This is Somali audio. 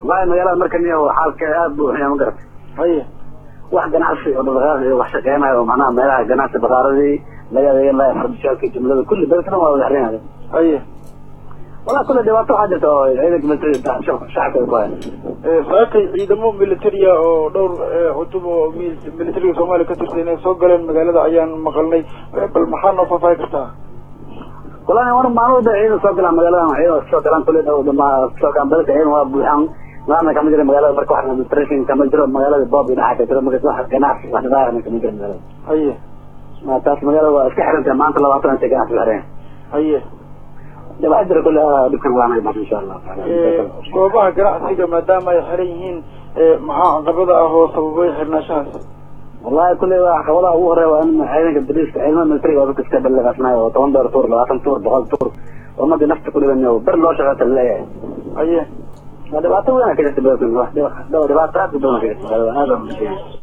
wallahi magaalada markan iyo xaalka aad buu xunyaa ma garata haye wax ganacsi oo dhaqdhaqaaq iyo wax shaqeynayo oo macnaha meelaha ganacsi bakaaradii laga adeegan lahaa fardishaalka jumlada kulli beledkana waa wada xerinaya haye wallahi kulle dhibaato waxaa jirta oo ciidanka militariga shacabka ku haya saakay ciidamo militariya oo dhowr cutub oo militariga soomaaliya ka tirsan inay soo galeen magaalada ayaan maqalnay bal maxaa noo faahfaahi kartaa wallahi war maalmada ciidan soo galaan magaalada ciidan soo galaan kulle dhow dhama soo galaan beledka ciidan waa buuxaan maana kama jira magaalada marka wax administration kama jiro magaalada bob iyo dhaxa ka jiro marka wax ganacsi wax dhaqaaqna kama jiro magaalada haye taas magaalada waa iska xirantahay maanta labaatan intay ganacsi xireen haye waxaa jira kulle dhibkan waanay bas insha allah goobaha ganacsiga maadaama ay xiran yihiin maxaa caqabada ah oo sababay xirnaashahaas wallahi kulle waa caqabadaha ugu horeya waa in ciidanka bariiska ciidamada militariga oo dadka iska balaqasnayo oo toban dheer tuur labaatan tuur boqol tuur ummadii nafta ku dhiban ber loo shaqeeta laleeyahay haye waa dhibaato weyn ka jirta beledkan dhibaato aad u badan ka jirta aad